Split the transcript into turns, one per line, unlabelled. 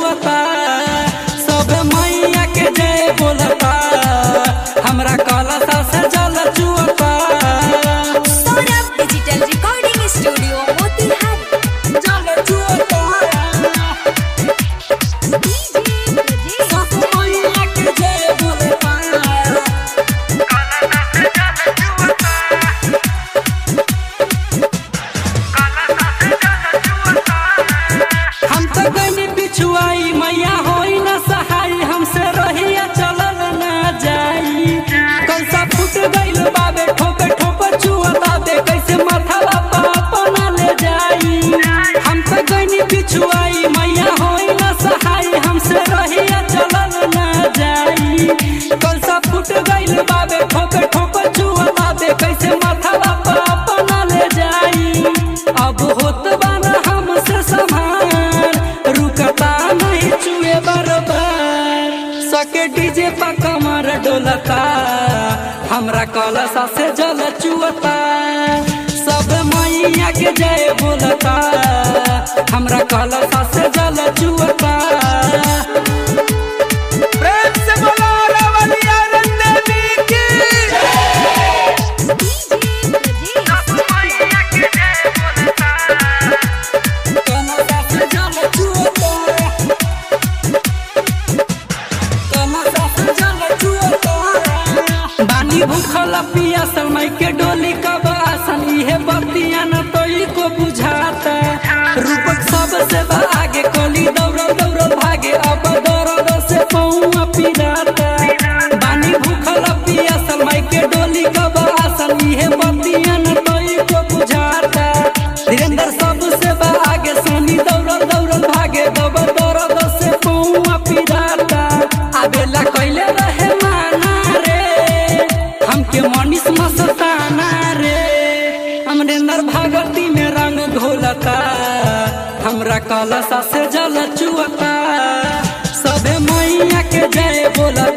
चुअता सब मैया के जय बोलता हमरा कलसा से जल चुअता
Saurabh digital recording studio Motihari
जल चुअता सब मैया के जय बोलता हम तो गनी पिछुआई मैया होई न सहाय हमसे रहिया चलल न जाई कैसा फूट गइल बाबे ठोपे ठोपे चुअता दे कैसे माथा बापा अपना ले जाई हम तो गनी पिछुआई मैया होई न सहाय हमसे रहिया चलल न जाई कैसा फूट गइल बाबे ठोपे ठोपे चुअता दे कैसे माथा बापा अपना ले जाई अब होत बाना हमसे समान रुकता नहीं चुए बरबार सके डीजे पा कमर डोलता हमरा कलसा से जल चुअता सब मैया के जय बोलता हमरा कलसा से जल चुअता
प्रेम से बोलो रवलिया रंदेवी की
कलसा से जल चुअता कलसा से जल चुअता बानी भूखल पिया समय के डोली कब आसन इहे बतिया न तो को बुझाता रूपक सबसे आगे कोली दौड़ दौड़ भागे अब दर्द से पौआ पिराता बानी भूखल पिया समय के डोली कब आसन इहे बतिया न तो को बुझाता धीरेन्द्र सबसे आगे सोनी दौड़ दौड़ भागे दब दर्द से पौआ पिराता आबेला कैले रहे माना रे हमके मनीष मस्ताना रे अमरेंद्र भागवती में रंग घोलता हमरा कलसा से जल चुअता सबे मैया के जय बोलता